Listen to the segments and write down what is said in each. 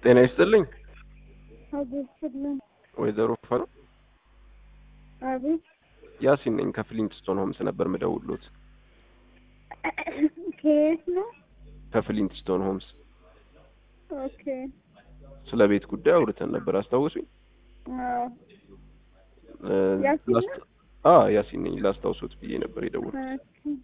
ጤና ይስጥልኝ አቤት ስልን ወይዘሮ ፈኑ አቤት ያሲን ነኝ ከፍሊንትስቶን ሆምስ ነበር ምደውሎት ከየት ነው? ከፍሊንትስቶን ሆምስ ኦኬ ስለ ቤት ጉዳይ አውርተን ነበር አስታውሱኝ አዎ እ፣ ያሲን ላስታ- ነው? አ ያሲን ነኝ ላስታውሶት ብዬ ነበር የደወልኩት ኦኬ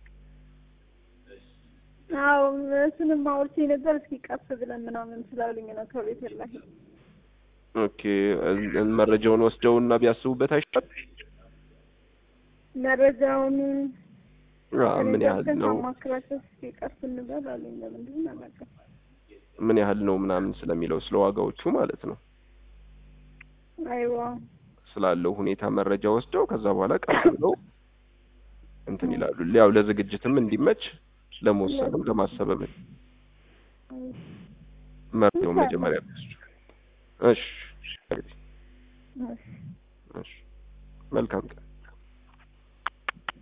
አዎ እሱንም አውርቼ ነበር። እስኪ ቀስ ብለን ምናምን ስላሉኝ ነው ከቤት ላይ ኦኬ እ፣ መረጃውን ወስደውና ቢያስቡበት አይሻል መረጃውን አ፣ ምን ያህል ነው ማክራቸው እስኪ ቀስ እንበል አሉኝ። ለምንድን ነው አላውቅም። ምን ያህል ነው ምናምን ስለሚለው ስለ ዋጋዎቹ ማለት ነው አይዋ ስላለው ሁኔታ መረጃ ወስደው ከዛ በኋላ ቀስ ብለው እንትን ይላሉ። ያው ለዝግጅትም እንዲመች ለመወሰንም ለማሰብም መረጃው መጀመሪያ ቢወስዱ። እሺ እሺ፣ መልካም ቀን